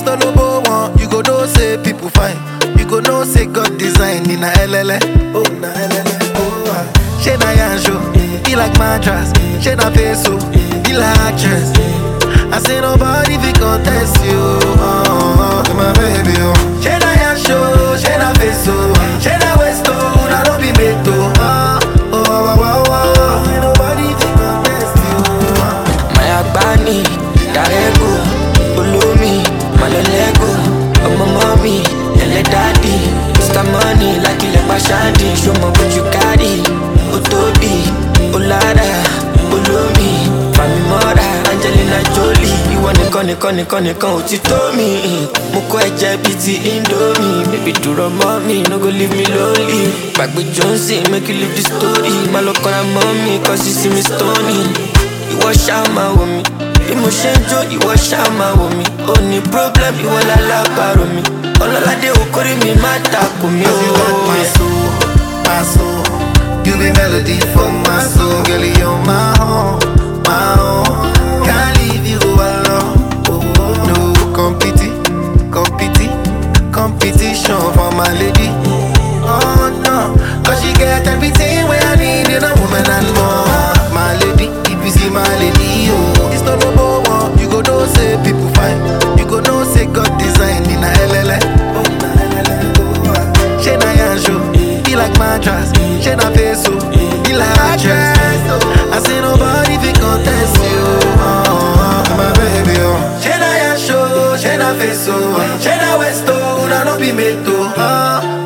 Istolobo one, you go know say people fine. You go know say God design in a LLA. Oh, na LLA. Oh, ah. She na yansho, be like mattress. She na peso, be like actress. I say nobody fi contest you. Oh, oh, oh, my baby, oh. She na yansho, she na peso, she na westo, na no be meto. Oh, oh, oh, oh, oh. Say nobody fi contest you. Oh. Mayabani, Darego, Ulumi, Malolego, Ọmọ mọ́mí, ẹlẹ́ dádì, Mr. Money, lákìlẹ̀ pàṣádì, ṣọmọ bójú kárì, ó tóbi, ó lára, olómi, Fàmì mọ́ra, Angelina Jolie, ìwọ nìkan nìkan nìkan nìkan ò ti tó mi. Mo kọ́ ẹ̀jẹ̀ bíi ti Indomie, baby dúró mọ́ mi, no go leave me lonely. Gbàgbé Johnson, make you leave the story, má lọ kọ́ra mọ́ mi, cause you see me stony ìwọ ṣáà máa wò mí bí mo ṣe ń jó ìwọ ṣáà máa wò mí ó ní problem ìwọ lálábàárò mi ọlọ́ládé okòrí mi má takò mí Cause you got my ó. soul, my soul. You be melody for my soul, girl. You're my own, my own. Can't leave you alone. Oh, no competi, competi, competition for my lady. Oh no, cause she get everything where I need in a woman and more. My lady, if you see my lady, oh, it's not no one. You go know say people fine. You go know say God design in a LLA. Oh, na LLA. Oh, ah. She na yansho, be like mattress. She na peso, be like actress. I say nobody fi contest you. Oh, oh, my baby, oh. She na yansho, she na peso, she na westo, na no be meto. Oh,